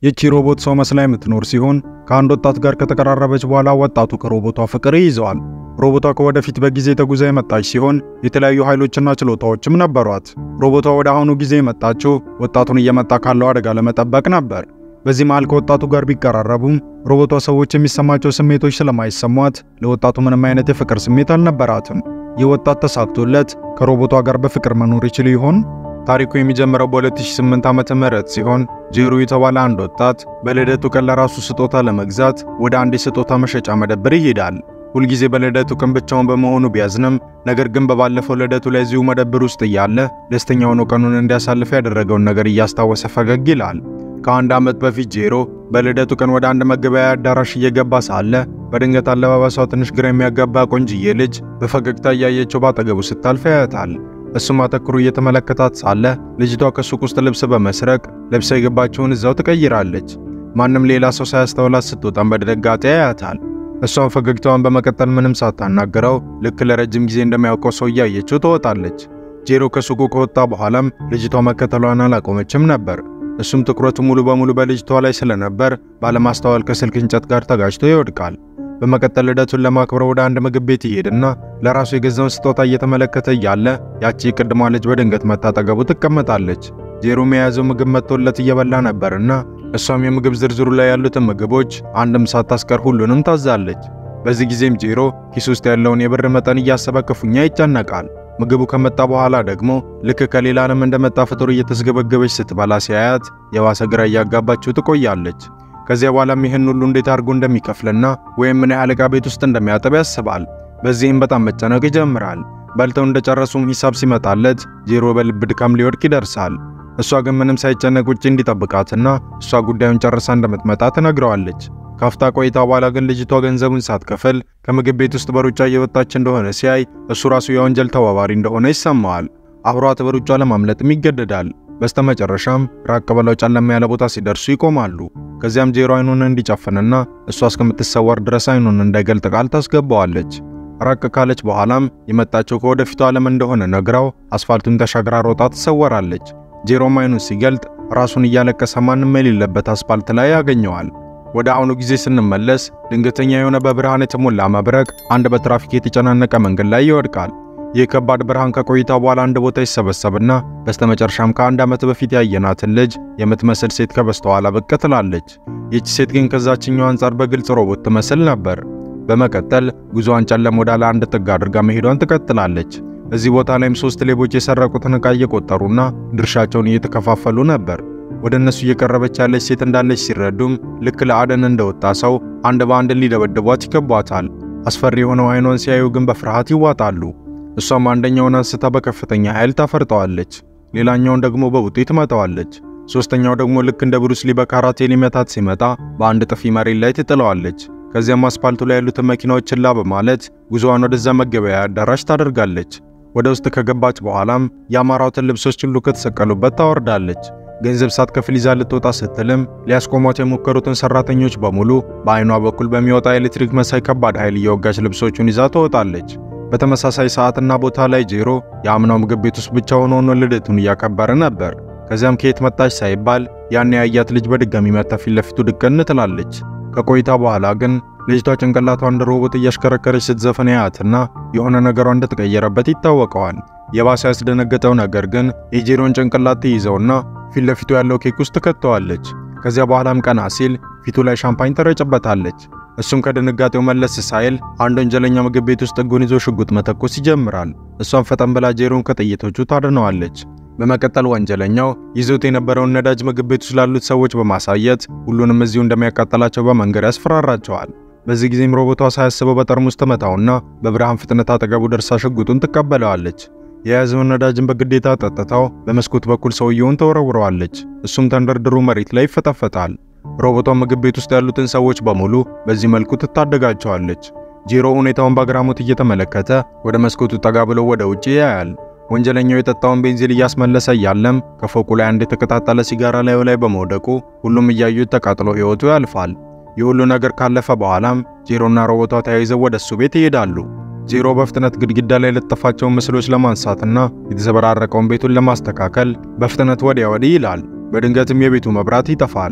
ይቺ ሮቦት ሰው መስላ የምትኖር ሲሆን ከአንድ ወጣት ጋር ከተቀራረበች በኋላ ወጣቱ ከሮቦቷ ፍቅር ይይዘዋል። ሮቦቷ ከወደፊት በጊዜ ተጉዛ የመጣች ሲሆን የተለያዩ ኃይሎችና ችሎታዎችም ነበሯት። ሮቦቷ ወደ አሁኑ ጊዜ የመጣችው ወጣቱን እየመጣ ካለው አደጋ ለመጠበቅ ነበር። በዚህ መሃል ከወጣቱ ጋር ቢቀራረቡም ሮቦቷ ሰዎች የሚሰማቸው ስሜቶች ስለማይሰሟት ለወጣቱ ምንም አይነት የፍቅር ስሜት አልነበራትም። ይህ ወጣት ተሳክቶለት ከሮቦቷ ጋር በፍቅር መኖር ይችል ይሆን? ታሪኩ የሚጀምረው በ2008 ዓመተ ምህረት ሲሆን ጄሮ የተባለ አንድ ወጣት በልደቱ ቀን ለራሱ ስጦታ ለመግዛት ወደ አንድ የስጦታ መሸጫ መደብር ይሄዳል። ሁልጊዜ በልደቱ ቀን ብቻውን በመሆኑ ቢያዝንም ነገር ግን በባለፈው ልደቱ ላይ እዚሁ መደብር ውስጥ እያለ ደስተኛ ሆኖ ቀኑን እንዲያሳልፍ ያደረገውን ነገር እያስታወሰ ፈገግ ይላል። ከአንድ ዓመት በፊት ጄሮ በልደቱ ቀን ወደ አንድ መገበያያ አዳራሽ እየገባ ሳለ በድንገት አለባበሷ ትንሽ ግራ የሚያጋባ ቆንጅዬ ልጅ በፈገግታ እያየችው ባጠገቡ ስታልፍ ያያታል። እሱም አተኩሮ እየተመለከታት ሳለ ልጅቷ ከሱቅ ውስጥ ልብስ በመስረቅ ለብሳ የገባችውን እዛው ትቀይራለች። ማንም ሌላ ሰው ሳያስተውላት ስትወጣም በድንጋጤ ያያታል። እሷም ፈገግታዋን በመቀጠል ምንም ሳታናግረው ልክ ለረጅም ጊዜ እንደሚያውቀው ሰው እያየችው ትወጣለች። ጄሮ ከሱቁ ከወጣ በኋላም ልጅቷ መከተሏን አላቆመችም ነበር። እሱም ትኩረቱ ሙሉ በሙሉ በልጅቷ ላይ ስለነበር ባለማስተዋል ከስልክ እንጨት ጋር ተጋጭቶ ይወድቃል። በመቀጠል ልደቱን ለማክበር ወደ አንድ ምግብ ቤት ይሄድና ለራሱ የገዛውን ስጦታ እየተመለከተ እያለ ያቺ ቅድሟ ልጅ በድንገት መታጠገቡ ትቀመጣለች። ጄሮም የያዘው ምግብ መጥቶለት እየበላ ነበርና እሷም የምግብ ዝርዝሩ ላይ ያሉትን ምግቦች አንድም ሳታስቀር ሁሉንም ታዛለች። በዚህ ጊዜም ጄሮ ኪስ ውስጥ ያለውን የብር መጠን እያሰበ ክፉኛ ይጨነቃል። ምግቡ ከመጣ በኋላ ደግሞ ልክ ከሌላ ዓለም እንደመጣ ፍጡር እየተስገበገበች ስትበላ ሲያያት የባሰ ግራ እያጋባችው ትቆያለች። ከዚያ በኋላም ይህን ሁሉ እንዴት አድርጎ እንደሚከፍልና ወይም ምን ያህል ዕቃ ቤት ውስጥ እንደሚያጠብ ያስባል። በዚህም በጣም መጨነቅ ይጀምራል። በልተው እንደጨረሱም ሂሳብ ሲመጣለት ጄሮ በልብ ድካም ሊወድቅ ይደርሳል። እሷ ግን ምንም ሳይጨነቅ ውጭ እንዲጠብቃትና እሷ ጉዳዩን ጨርሳ እንደምትመጣ ትነግረዋለች። ካፍታ ቆይታ በኋላ ግን ልጅቷ ገንዘቡን ሳትከፍል ከምግብ ቤት ውስጥ በሩጫ እየወጣች እንደሆነ ሲያይ እሱ ራሱ የወንጀል ተባባሪ እንደሆነ ይሰማዋል። አብሯት በሩጫ ለማምለጥም ይገደዳል። በስተመጨረሻም ራቅ ብለው ጨለማ ያለ ቦታ ሲደርሱ ይቆማሉ። ከዚያም ጄሮ አይኑን እንዲጨፍንና እሷ እስከምትሰወር ድረስ አይኑን እንዳይገልጥ ቃል ታስገባዋለች። ራቅ ካለች በኋላም የመጣቸው ከወደፊቱ ዓለም እንደሆነ ነግራው አስፋልቱን ተሻግራ ሮጣ ትሰወራለች። ጄሮም አይኑን ሲገልጥ ራሱን እያለቀሰ ማንም የሌለበት አስፋልት ላይ ያገኘዋል። ወደ አሁኑ ጊዜ ስንመለስ ድንገተኛ የሆነ በብርሃን የተሞላ መብረቅ አንድ በትራፊክ የተጨናነቀ መንገድ ላይ ይወድቃል። ይህ ከባድ ብርሃን ከቆይታ በኋላ አንድ ቦታ ይሰበሰብና በስተመጨረሻም ከአንድ ዓመት በፊት ያየናትን ልጅ የምትመስል ሴት ከበስተኋላ ብቅ ትላለች። ይህች ሴት ግን ከዛችኛው አንጻር በግልጽ ሮቦት ትመስል ነበር። በመቀጠል ጉዞዋን ጨለም ወዳለ አንድ ጥግ አድርጋ መሄዷን ትቀጥላለች። እዚህ ቦታ ላይም ሶስት ሌቦች የሰረቁትን ዕቃ እየቆጠሩና ድርሻቸውን እየተከፋፈሉ ነበር። ወደ እነሱ እየቀረበች ያለች ሴት እንዳለች ሲረዱም ልክ ለአደን እንደወጣ ሰው አንድ በአንድ ሊደበድቧት ይከቧታል። አስፈሪ የሆነው አይኗን ሲያዩ ግን በፍርሃት ይዋጣሉ። እሷም አንደኛውን አንስታ በከፍተኛ ኃይል ታፈርጠዋለች፣ ሌላኛውን ደግሞ በቡጤ ትመታዋለች። ሶስተኛው ደግሞ ልክ እንደ ብሩስ ሊ በካራቴ ሊመታት ሲመጣ በአንድ ጥፊ መሬት ላይ ትጥለዋለች። ከዚያም አስፓልቱ ላይ ያሉትን መኪናዎች ችላ በማለት ጉዞዋን ወደዛ መገበያ አዳራሽ ታደርጋለች። ወደ ውስጥ ከገባች በኋላም የአማራውትን ልብሶች ሁሉ ከተሰቀሉበት ታወርዳለች። ገንዘብ ሳትከፍል ይዛ ልትወጣ ስትልም ሊያስቆሟት የሞከሩትን ሰራተኞች በሙሉ በአይኗ በኩል በሚወጣ ኤሌክትሪክ መሳይ ከባድ ኃይል እየወጋች ልብሶቹን ይዛ ትወጣለች። በተመሳሳይ ሰዓትና ቦታ ላይ ጄሮ የአምናው ምግብ ቤት ውስጥ ብቻ ሆኖ ልደቱን እያከበረ ነበር። ከዚያም ከየት መጣች ሳይባል ያን ያያት ልጅ በድጋሚ መታ ፊት ለፊቱ ድቅን ትላለች። ከቆይታ በኋላ ግን ልጅቷ ጭንቅላቷ እንደ ሮቦት እያሽከረከረች ስትዘፈን ያያትና የሆነ ነገሯ እንደተቀየረበት ይታወቀዋል። የባሰ ያስደነገጠው ነገር ግን የጄሮን ጭንቅላት ትይዘውና ፊት ለፊቱ ያለው ኬክ ውስጥ ትከተዋለች። ከዚያ በኋላም ቀና ሲል ፊቱ ላይ ሻምፓኝ ተረጨበታለች። እሱም ከድንጋጤው መለስ ሳይል አንድ ወንጀለኛ ምግብ ቤት ውስጥ እጉን ይዞ ሽጉጥ መተኮስ ይጀምራል። እሷም ፈጠን ብላ ጄሮን ከጥይቶቹ ታድነዋለች። በመቀጠል ወንጀለኛው ይዞት የነበረውን ነዳጅ ምግብ ቤት ውስጥ ላሉት ሰዎች በማሳየት ሁሉንም እዚሁ እንደሚያቃጠላቸው በመንገድ ያስፈራራቸዋል። በዚህ ጊዜም ሮቦቷ ሳያስበው በጠርሙስ ትመታውና በብርሃን ፍጥነት አጠገቡ ደርሳ ሽጉጡን ትቀበለዋለች። የያዘውን ነዳጅን በግዴታ ጠጥታው በመስኮት በኩል ሰውየውን ተወረውረዋለች። እሱም ተንደርድሮ መሬት ላይ ይፈጠፈጣል። ሮቦቷ ምግብ ቤት ውስጥ ያሉትን ሰዎች በሙሉ በዚህ መልኩ ትታደጋቸዋለች። ጄሮ ሁኔታውን በአግራሞት እየተመለከተ ወደ መስኮቱ ጠጋ ብሎ ወደ ውጭ ያያል። ወንጀለኛው የጠጣውን ቤንዚን እያስመለሰ እያለም ከፎቁ ላይ አንድ የተቀጣጠለ ሲጋራ ላዩ ላይ በመውደቁ ሁሉም እያዩት ተቃጥሎ ሕይወቱ ያልፋል። ይህ ሁሉ ነገር ካለፈ በኋላም ጄሮና ሮቦቷ ተያይዘው ወደ እሱ ቤት ይሄዳሉ። ጄሮ በፍጥነት ግድግዳ ላይ የለጠፋቸውን ምስሎች ለማንሳትና የተዘበራረቀውን ቤቱን ለማስተካከል በፍጥነት ወዲያ ወዲህ ይላል። በድንገትም የቤቱ መብራት ይጠፋል።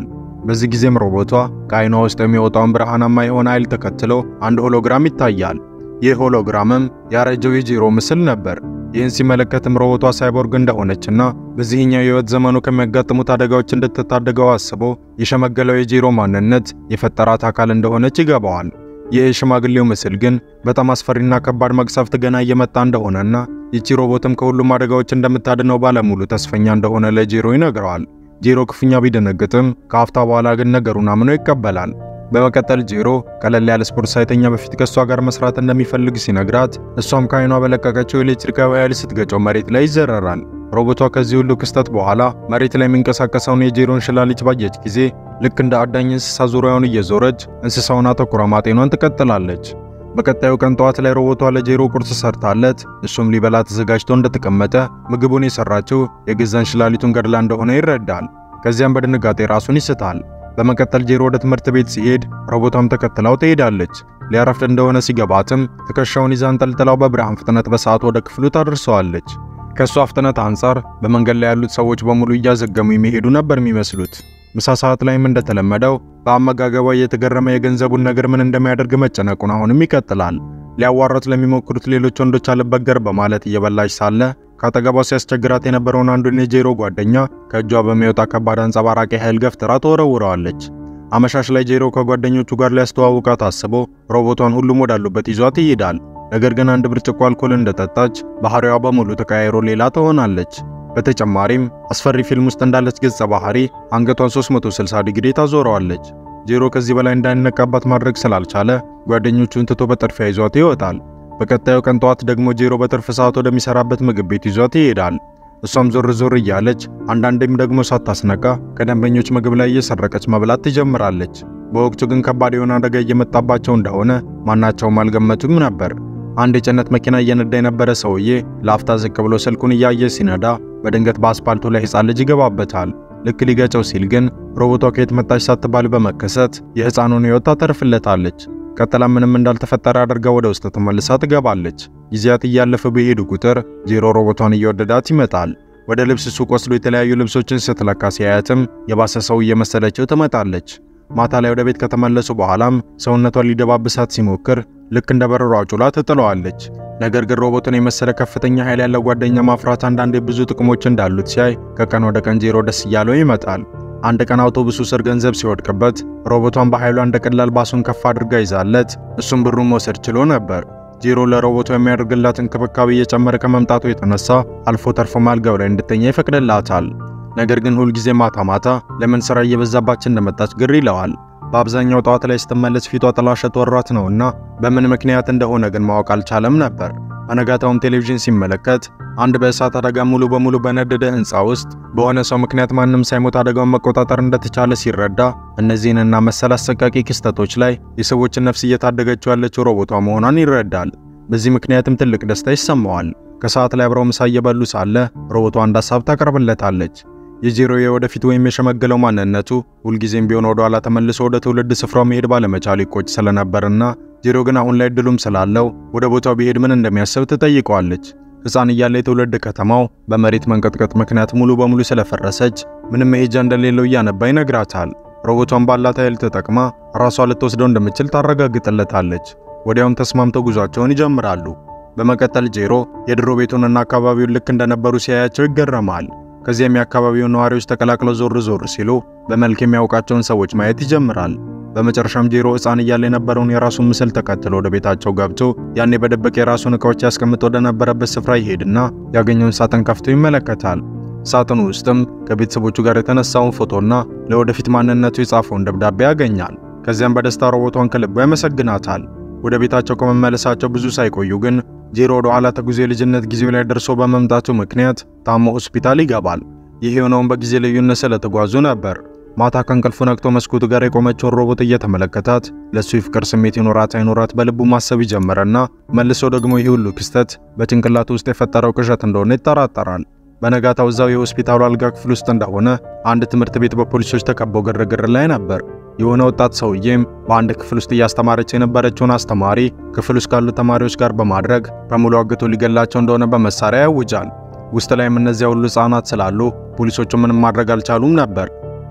በዚህ ጊዜም ሮቦቷ ከዓይኗ ውስጥ የሚወጣውን ብርሃናማ የሆነ ኃይል ተከትሎ አንድ ሆሎግራም ይታያል። ይህ ሆሎግራምም ያረጀው የጂሮ ምስል ነበር። ይህን ሲመለከትም ሮቦቷ ሳይቦርግ እንደሆነችና በዚህኛው የህይወት ዘመኑ ከሚያጋጥሙት አደጋዎች እንድትታደገው አስቦ የሸመገለው የጂሮ ማንነት የፈጠራት አካል እንደሆነች ይገባዋል። ይህ የሽማግሌው ምስል ግን በጣም አስፈሪና ከባድ መቅሰፍት ገና እየመጣ እንደሆነና ይቺ ሮቦትም ከሁሉም አደጋዎች እንደምታድነው ባለሙሉ ተስፈኛ እንደሆነ ለጂሮ ይነግረዋል። ጂሮ ክፉኛ ቢደነግጥም ከአፍታ በኋላ ግን ነገሩን አምኖ ይቀበላል። በመቀጠል ጂሮ ቀለል ያለ ስፖርት ሳይተኛ በፊት ከእሷ ጋር መስራት እንደሚፈልግ ሲነግራት እሷም ከዓይኗ በለቀቀችው ኤሌክትሪካዊ ኃይል ስትገጨው መሬት ላይ ይዘረራል። ሮቦቷ ከዚህ ሁሉ ክስተት በኋላ መሬት ላይ የሚንቀሳቀሰውን የጂሮን ሽላሊት ባየች ጊዜ ልክ እንደ አዳኝ እንስሳ ዙሪያውን እየዞረች እንስሳውን አተኩራ ማጤኗን ትቀጥላለች። በቀጣዩ ቀን ጠዋት ላይ ሮቦቷ ለጄሮ ቁርስ ሰርታለት እሱም ሊበላ ተዘጋጅቶ እንደተቀመጠ ምግቡን የሰራችው የገዛን ሽላሊቱን ገድላ እንደሆነ ይረዳል። ከዚያም በድንጋጤ ራሱን ይስታል። በመቀጠል ጄሮ ወደ ትምህርት ቤት ሲሄድ ሮቦቷም ተከትላው ትሄዳለች። ሊያረፍድ እንደሆነ ሲገባትም ትከሻውን ይዛ አንጠልጥላው በብርሃን ፍጥነት በሰዓት ወደ ክፍሉ ታደርሰዋለች። ከእሷ ፍጥነት አንጻር በመንገድ ላይ ያሉት ሰዎች በሙሉ እያዘገሙ የሚሄዱ ነበር የሚመስሉት። ምሳ ሰዓት ላይም እንደተለመደው በአመጋገቧ እየተገረመ የገንዘቡን ነገር ምን እንደሚያደርግ መጨነቁን አሁንም ይቀጥላል። ሊያዋራት ለሚሞክሩት ሌሎች ወንዶች አልበገር በማለት እየበላች ሳለ ከአጠገቧ ሲያስቸግራት የነበረውን አንዱን የጄሮ ጓደኛ ከእጇ በሚወጣ ከባድ አንጸባራቂ ኃይል ገፍትራ ተወረውረዋለች። አመሻሽ ላይ ጄሮ ከጓደኞቹ ጋር ሊያስተዋውቃት አስቦ ሮቦቷን ሁሉም ወዳሉበት ይዟት ይሄዳል። ነገር ግን አንድ ብርጭቆ አልኮል እንደጠጣች ባህሪዋ በሙሉ ተቀያይሮ ሌላ ትሆናለች። በተጨማሪም አስፈሪ ፊልም ውስጥ እንዳለች ገጸ ባህሪ አንገቷን 360 ዲግሪ ታዞረዋለች። ጄሮ ከዚህ በላይ እንዳይነቃባት ማድረግ ስላልቻለ ጓደኞቹን ትቶ በጥድፊያ ይዟት ይወጣል። በቀጣዩ ቀን ጠዋት ደግሞ ጄሮ በትርፍ ሰዓት ወደሚሰራበት ምግብ ቤት ይዟት ይሄዳል። እሷም ዞር ዞር እያለች አንዳንዴም ደግሞ ሳታስነቃ ከደንበኞች ምግብ ላይ እየሰረቀች መብላት ትጀምራለች። በወቅቱ ግን ከባድ የሆነ አደጋ እየመጣባቸው እንደሆነ ማናቸውም አልገመቱም ነበር። አንድ የጭነት መኪና እየነዳ የነበረ ሰውዬ ለአፍታ ዝቅ ብሎ ስልኩን እያየ ሲነዳ በድንገት በአስፓልቱ ላይ ሕፃን ልጅ ይገባበታል። ልክ ሊገጨው ሲል ግን ሮቦቷ ከየት መጣች ሳትባል በመከሰት የሕፃኑን ሕይወት ታተርፍለታለች። ቀጥላ ምንም እንዳልተፈጠረ አድርጋ ወደ ውስጥ ተመልሳ ትገባለች። ጊዜያት እያለፈ በሄዱ ቁጥር ጄሮ ሮቦቷን እየወደዳት ይመጣል። ወደ ልብስ ሱቅ ወስዶ የተለያዩ ልብሶችን ስትለካ ሲያያትም የባሰ ሰው እየመሰለችው ትመጣለች። ማታ ላይ ወደ ቤት ከተመለሱ በኋላም ሰውነቷን ሊደባብሳት ሲሞክር ልክ እንደ በረሮ አጩላ ትጥለዋለች። ነገር ግን ሮቦትን የመሰለ ከፍተኛ ኃይል ያለው ጓደኛ ማፍራት አንዳንዴ ብዙ ጥቅሞች እንዳሉት ሲያይ ከቀን ወደ ቀን ጄሮ ደስ እያለው ይመጣል። አንድ ቀን አውቶቡሱ ስር ገንዘብ ሲወድቅበት ሮቦቷን በኃይሏ እንደ ቀላል ባሱን ከፍ አድርጋ ይዛለት እሱም ብሩን መውሰድ ችሎ ነበር። ጄሮ ለሮቦቷ የሚያደርግላት እንክብካቤ እየጨመረ ከመምጣቱ የተነሳ አልፎ ተርፎ አልጋው ላይ እንድተኛ ይፈቅድላታል። ነገር ግን ሁልጊዜ ማታ ማታ ለምን ስራ እየበዛባች እንደመጣች ግር ይለዋል። በአብዛኛው ጠዋት ላይ ስትመለስ ፊቷ ጥላሸት ወሯት ነውና በምን ምክንያት እንደሆነ ግን ማወቅ አልቻለም ነበር። በነጋታውም ቴሌቪዥን ሲመለከት አንድ በእሳት አደጋ ሙሉ በሙሉ በነደደ ሕንፃ ውስጥ በሆነ ሰው ምክንያት ማንም ሳይሞት አደጋውን መቆጣጠር እንደተቻለ ሲረዳ እነዚህንና መሰል አሰቃቂ ክስተቶች ላይ የሰዎችን ነፍስ እየታደገችው ያለችው ሮቦቷ መሆኗን ይረዳል። በዚህ ምክንያትም ትልቅ ደስታ ይሰማዋል። ከሰዓት ላይ አብረው ምሳ እየበሉ ሳለ ሮቦቷ አንድ ሀሳብ ታቀርብለታለች። የጄሮ የወደፊት ወይም የሸመገለው ማንነቱ ሁልጊዜም ቢሆን ወደ ኋላ ተመልሶ ወደ ትውልድ ስፍራው መሄድ ባለመቻሉ ይቆጭ ስለነበርና ጄሮ ግን አሁን ላይ እድሉም ስላለው ወደ ቦታው ቢሄድ ምን እንደሚያስብ ትጠይቀዋለች። ሕፃን እያለ የትውልድ ከተማው በመሬት መንቀጥቀጥ ምክንያት ሙሉ በሙሉ ስለፈረሰች ምንም መሄጃ እንደሌለው እያነባ ይነግራታል። ሮቦቷን ባላት ኃይል ተጠቅማ ራሷ ልትወስደው እንደምትችል ታረጋግጥለታለች። ወዲያውም ተስማምተው ጉዟቸውን ይጀምራሉ። በመቀጠል ጄሮ የድሮ ቤቱንና አካባቢውን ልክ እንደነበሩ ሲያያቸው ይገረማል። ከዚያም የአካባቢውን ነዋሪዎች ተቀላቅለው ዞር ዞር ሲሉ በመልክ የሚያውቃቸውን ሰዎች ማየት ይጀምራል። በመጨረሻም ጄሮ ሕፃን እያለ የነበረውን የራሱን ምስል ተከትሎ ወደ ቤታቸው ገብቶ ያኔ በደበቅ የራሱን ዕቃዎች ያስቀምጥ ወደ ነበረበት ስፍራ ይሄድና ያገኘውን ሳጥን ከፍቶ ይመለከታል። ሳጥኑ ውስጥም ከቤተሰቦቹ ጋር የተነሳውን ፎቶና ለወደፊት ማንነቱ የጻፈውን ደብዳቤ ያገኛል። ከዚያም በደስታ ሮቦቷን ከልቡ ያመሰግናታል። ወደ ቤታቸው ከመመለሳቸው ብዙ ሳይቆዩ ግን ጄሮ ወደ ኋላ ተጉዞ የልጅነት ጊዜው ላይ ደርሶ በመምጣቱ ምክንያት ታሞ ሆስፒታል ይገባል። ይህ የሆነውን በጊዜ ልዩነት ስለተጓዙ ነበር። ማታ ከእንቅልፉ ነቅቶ መስኮቱ ጋር የቆመችውን ሮቦት እየተመለከታት ለእሱ የፍቅር ስሜት ይኖራት አይኖራት በልቡ ማሰብ ይጀምርና መልሶ ደግሞ ይህ ሁሉ ክስተት በጭንቅላቱ ውስጥ የፈጠረው ቅዠት እንደሆነ ይጠራጠራል። በነጋታው እዛው የሆስፒታሉ አልጋ ክፍል ውስጥ እንደሆነ አንድ ትምህርት ቤት በፖሊሶች ተከበው ግርግር ላይ ነበር። የሆነ ወጣት ሰውዬም በአንድ ክፍል ውስጥ እያስተማረች የነበረችውን አስተማሪ ክፍል ውስጥ ካሉ ተማሪዎች ጋር በማድረግ በሙሉ አግቶ ሊገላቸው እንደሆነ በመሳሪያ ያውጃል። ውስጥ ላይም እነዚያ ሁሉ ሕፃናት ስላሉ ፖሊሶቹ ምንም ማድረግ አልቻሉም ነበር።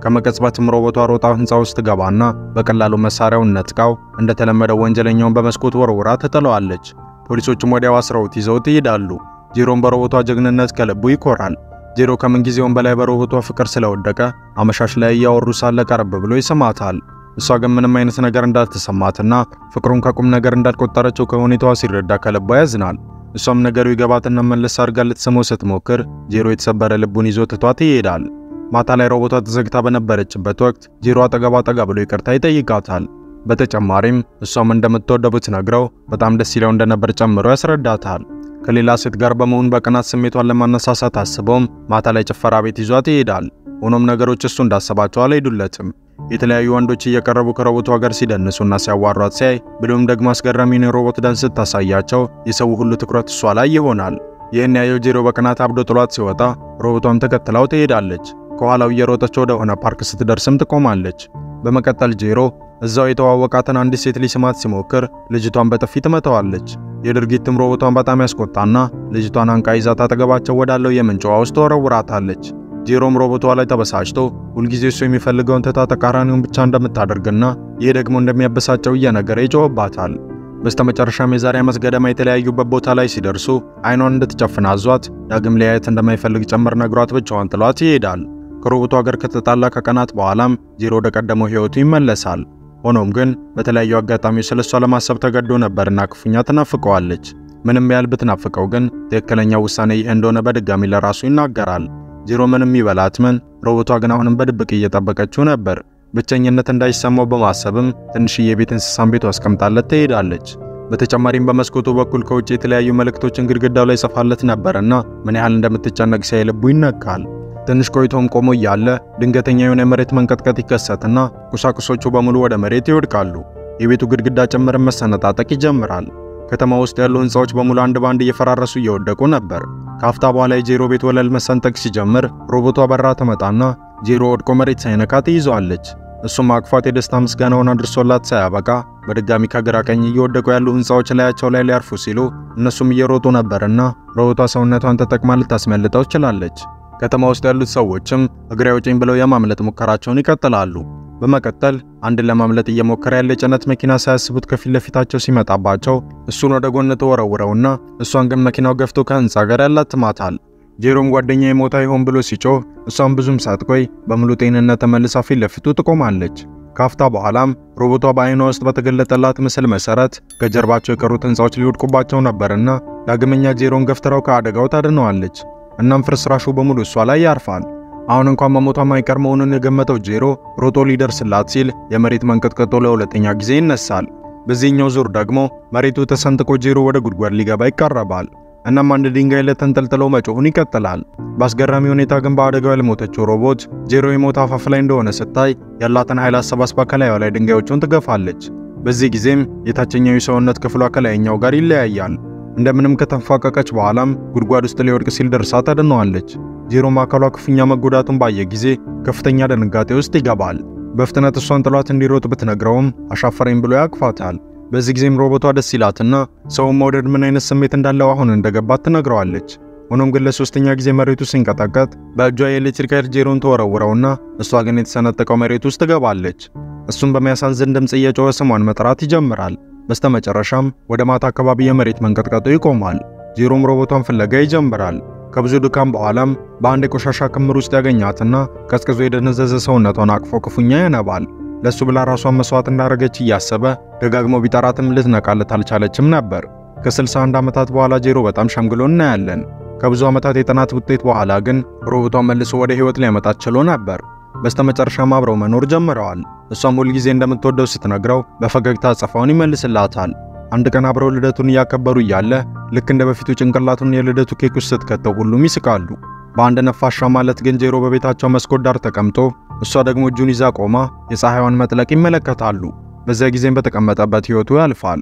ከመቀጽበትም ሮቦቷ ሮጣ ህንፃ ውስጥ ገባና በቀላሉ መሳሪያውን ነጥቃው እንደተለመደው ወንጀለኛውን በመስኮት ወርውራ ትጥለዋለች። ፖሊሶቹም ወዲያው አስረውት ይዘውት ይሄዳሉ። ጄሮም በሮቦቷ ጀግንነት ከልቡ ይኮራል። ጄሮ ከምንጊዜውም በላይ በሮቦቷ ፍቅር ስለወደቀ አመሻሽ ላይ እያወሩ ሳለ ቀረብ ብሎ ይስማታል። እሷ ግን ምንም አይነት ነገር እንዳልተሰማትና ፍቅሩን ከቁም ነገር እንዳልቆጠረችው ከሁኔታዋ ሲረዳ ከልቧ ያዝናል። እሷም ነገሩ ይገባትና መለስ አድርጋ ልትስመው ስትሞክር ጄሮ የተሰበረ ልቡን ይዞ ትቷት ይሄዳል። ማታ ላይ ሮቦቷ ተዘግታ በነበረችበት ወቅት ጄሮ አጠገቧ ጠጋ ብሎ ይቅርታ ይጠይቃታል። በተጨማሪም እሷም እንደምትወደው ብትነግረው በጣም ደስ ይለው እንደነበር ጨምሮ ያስረዳታል። ከሌላ ሴት ጋር በመሆን በቅናት ስሜቷን ለማነሳሳት አስበውም ማታ ላይ ጭፈራ ቤት ይዟት ይሄዳል። ሆኖም ነገሮች እሱ እንዳሰባቸው አልሄዱለትም። የተለያዩ ወንዶች እየቀረቡ ከሮቦቷ ጋር ሲደንሱና ሲያዋሯት ሲያይ ብሎም ደግሞ አስገራሚውን የሮቦት ዳንስ ስታሳያቸው የሰው ሁሉ ትኩረት እሷ ላይ ይሆናል። ይህን ያየው ጄሮ በቅናት አብዶ ጥሏት ሲወጣ ሮቦቷም ተከትላው ትሄዳለች። ከኋላው እየሮጠች ወደ ሆነ ፓርክ ስትደርስም ትቆማለች። በመቀጠል ጄሮ እዛው የተዋወቃትን አንዲት ሴት ሊስማት ሲሞክር ልጅቷን በጥፊ ትመታዋለች። የድርጊትም ሮቦቷን በጣም ያስቆጣና ልጅቷን አንቃ ይዛት አጠገባቸው ወዳለው የምንጭ ውሃ ውስጥ ወረውራታለች። ጄሮም ሮቦቷ ላይ ተበሳጭቶ ሁልጊዜ እሱ የሚፈልገውን ትታ ተቃራኒውን ብቻ እንደምታደርግና ይህ ደግሞ እንደሚያበሳጨው እየነገረ ይጮህባታል። በስተመጨረሻም የዛሬ ዓመት ገደማ የተለያዩበት ቦታ ላይ ሲደርሱ አይኗን እንድትጨፍን አዟት ዳግም ሊያየት እንደማይፈልግ ጭምር ነግሯት ብቻዋን ጥሏት ይሄዳል። ከሮቦቷ ጋር ከተጣላ ከቀናት በኋላም ጄሮ ወደ ቀደመው ሕይወቱ ይመለሳል። ሆኖም ግን በተለያዩ አጋጣሚዎች ስለሷ ለማሰብ ተገዶ ነበርና ክፉኛ ትናፍቀዋለች። ምንም ያህል ብትናፍቀው ግን ትክክለኛው ውሳኔ ይህ እንደሆነ በድጋሚ ለራሱ ይናገራል። ጄሮ ምንም ይበላት ምን፣ ሮቦቷ ግን አሁንም በድብቅ እየጠበቀችው ነበር። ብቸኝነት እንዳይሰማው በማሰብም ትንሽዬ የቤት እንስሳን ቤቱ አስቀምጣለት ትሄዳለች። በተጨማሪም በመስኮቱ በኩል ከውጭ የተለያዩ መልእክቶችን ግድግዳው ላይ ጽፋለት ነበርና ምን ያህል እንደምትጨነቅ ሲያይ ልቡ ይነካል። ትንሽ ቆይቶም ቆሞ እያለ ድንገተኛ የሆነ የመሬት መንቀጥቀጥ ይከሰትና ቁሳቁሶቹ በሙሉ ወደ መሬት ይወድቃሉ። የቤቱ ግድግዳ ጭምር መሰነጣጠቅ ይጀምራል። ከተማ ውስጥ ያሉ ሕንፃዎች በሙሉ አንድ ባንድ እየፈራረሱ እየወደቁ ነበር። ከአፍታ በኋላ የጄሮ ቤት ወለል መሰንጠቅ ሲጀምር ሮቦቷ በራ ትመጣና ጄሮ ወድቆ መሬት ሳይነካ ትይዘዋለች። እሱም አቅፏት የደስታ ምስጋናውን አድርሶላት ሳያበቃ በድጋሚ ከግራ ቀኝ እየወደቁ ያሉ ሕንፃዎች ላያቸው ላይ ሊያርፉ ሲሉ እነሱም እየሮጡ ነበርና ሮቦቷ ሰውነቷን ተጠቅማ ልታስመልጠው ችላለች። ከተማ ውስጥ ያሉት ሰዎችም እግሬ አውጪኝ ብለው የማምለጥ ሙከራቸውን ይቀጥላሉ። በመቀጠል አንድን ለማምለጥ እየሞከረ ያለ የጭነት መኪና ሳያስቡት ከፊት ለፊታቸው ሲመጣባቸው እሱን ወደ ጎን ተወረውረውና እሷን ግን መኪናው ገፍቶ ከህንፃ ጋር ያላትማታል። ጄሮም ጓደኛ የሞታ ይሆን ብሎ ሲጮህ እሷን ብዙም ሳትቆይ በሙሉ ጤንነት ተመልሳ ፊት ለፊቱ ትቆማለች። ካፍታ በኋላም ሮቦቷ በአይኗ ውስጥ በተገለጠላት ምስል መሰረት ከጀርባቸው የቀሩት ህንፃዎች ሊወድቁባቸው ነበርና ዳግመኛ ጄሮን ገፍትራው ከአደጋው ታድነዋለች። እናም ፍርስራሹ በሙሉ እሷ ላይ ያርፋል። አሁን እንኳን መሞቷ ማይቀር መሆኑን የገመተው ጄሮ ሮጦ ሊደርስላት ሲል የመሬት መንቀጥቀጦ ለሁለተኛ ጊዜ ይነሳል። በዚህኛው ዙር ደግሞ መሬቱ ተሰንጥቆ ጄሮ ወደ ጉድጓድ ሊገባ ይቃረባል። እናም አንድ ድንጋይ ላይ ተንጠልጥለው መጮሁን ይቀጥላል። በአስገራሚ ሁኔታ ግን በአደጋው ያልሞተችው ሮቦት ጄሮ የሞት አፋፍ ላይ እንደሆነ ስታይ ያላትን ኃይል አሰባስባ ከላዩ ላይ ድንጋዮቹን ትገፋለች። በዚህ ጊዜም የታችኛው የሰውነት ክፍሏ ከላይኛው ጋር ይለያያል። እንደምንም ከተንፋቀቀች በኋላም ጉድጓድ ውስጥ ሊወድቅ ሲል ደርሳ ታድነዋለች። ጄሮም አካሏ ክፉኛ መጎዳቱን ባየ ጊዜ ከፍተኛ ድንጋጤ ውስጥ ይገባል። በፍጥነት እሷን ጥሏት እንዲሮጥ ብትነግረውም አሻፈረኝ ብሎ ያቅፋታል። በዚህ ጊዜም ሮቦቷ ደስ ይላትና ሰውን መውደድ ምን አይነት ስሜት እንዳለው አሁን እንደገባት ትነግረዋለች። ሆኖም ግን ለሶስተኛ ጊዜ መሬቱ ሲንቀጠቀጥ በእጇ የኤሌክትሪክ ኃይል ጄሮን ተወረውረውና እሷ ግን የተሰነጠቀው መሬት ውስጥ ትገባለች። እሱም በሚያሳዝን ድምፅ እየጮኸ ስሟን መጥራት ይጀምራል። በስተመጨረሻም ወደ ማታ አካባቢ የመሬት መንቀጥቀጡ ይቆማል። ጄሮም ሮቦቷን ፍለጋ ይጀምራል። ከብዙ ድካም በኋላም በአንድ የቆሻሻ ክምር ውስጥ ያገኛትና ቀዝቅዞ የደነዘዘ ሰውነቷን አቅፎ ክፉኛ ያነባል። ለሱ ብላ ራሷን መስዋዕት እንዳደረገች እያሰበ ደጋግሞ ቢጠራትም ልትነቃለት አልቻለችም ነበር። ከ61 ዓመታት በኋላ ጄሮ በጣም ሸምግሎ እናያለን። ከብዙ ዓመታት የጥናት ውጤት በኋላ ግን ሮቦቷን መልሶ ወደ ሕይወት ሊያመጣት ችሎ ነበር። በስተመጨረሻም አብረው መኖር ጀምረዋል። እሷም ሁልጊዜ እንደምትወደው ስትነግረው በፈገግታ አጸፋውን ይመልስላታል። አንድ ቀን አብረው ልደቱን እያከበሩ እያለ ልክ እንደ በፊቱ ጭንቅላቱን የልደቱ ኬክ ውስጥ ስትከተው ሁሉም ይስቃሉ። በአንድ ነፋሻ ማለት ግን ጄሮ በቤታቸው መስኮት ዳር ተቀምጦ እሷ ደግሞ እጁን ይዛ ቆማ የፀሐይዋን መጥለቅ ይመለከታሉ። በዚያ ጊዜም በተቀመጠበት ሕይወቱ ያልፋል።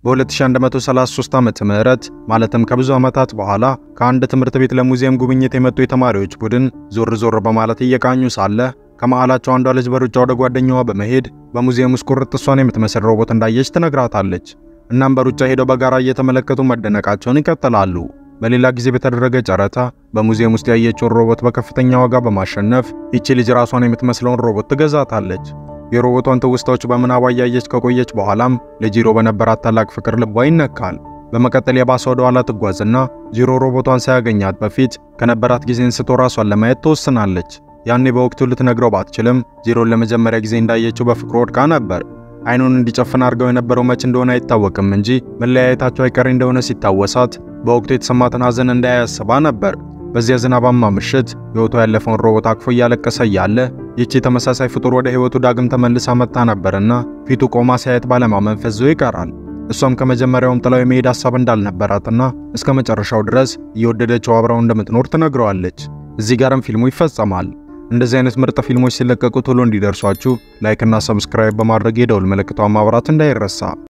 በ2133 ዓመተ ምህረት ማለትም ከብዙ ዓመታት በኋላ ከአንድ ትምህርት ቤት ለሙዚየም ጉብኝት የመጡ የተማሪዎች ቡድን ዞር ዞር በማለት እየቃኙ ሳለ ከመሃላቸው አንዷ ልጅ በሩጫ ወደ ጓደኛዋ በመሄድ በሙዚየም ውስጥ ቁርጥ እሷን የምትመስል ሮቦት እንዳየች ትነግራታለች። እናም በሩጫ ሄደው በጋራ እየተመለከቱ መደነቃቸውን ይቀጥላሉ። በሌላ ጊዜ በተደረገ ጨረታ በሙዚየም ውስጥ ያየችውን ሮቦት በከፍተኛ ዋጋ በማሸነፍ ይቺ ልጅ ራሷን የምትመስለውን ሮቦት ትገዛታለች። የሮቦቷን ትውስታዎች በምናቧ እያየች ከቆየች በኋላም ለጂሮ በነበራት ታላቅ ፍቅር ልቧ ይነካል። በመቀጠል የባሰ ወደ ኋላ ትጓዝና ጂሮ ሮቦቷን ሳያገኛት በፊት ከነበራት ጊዜ እንስቶ ራሷን ለማየት ትወስናለች። ያኔ በወቅቱ ልትነግረው ባትችልም ጂሮን ለመጀመሪያ ጊዜ እንዳየችው በፍቅሩ ወድቃ ነበር። አይኑን እንዲጨፍን አድርገው የነበረው መች እንደሆነ አይታወቅም እንጂ መለያየታቸው አይቀሬ እንደሆነ ሲታወሳት በወቅቱ የተሰማትን ሐዘን እንዳያስባ ነበር። በዚያ ዝናባማ ምሽት ሕይወቷ ያለፈውን ሮቦት አቅፎ እያለቀሰ እያለ ይቺ ተመሳሳይ ፍጡር ወደ ሕይወቱ ዳግም ተመልሳ መጣ ነበርና ፊቱ ቆማ ሲያየት ባለማመን ፈዞ ይቀራል። እሷም ከመጀመሪያውም ጥላው የመሄድ ሐሳብ እንዳልነበራትና እስከ መጨረሻው ድረስ እየወደደችው አብራው እንደምትኖር ትነግረዋለች። እዚህ ጋርም ፊልሙ ይፈጸማል። እንደዚህ አይነት ምርጥ ፊልሞች ሲለቀቁ ቶሎ እንዲደርሷችሁ ላይክ እና ሰብስክራይብ በማድረግ የደውል ምልክቷን ማብራት እንዳይረሳ።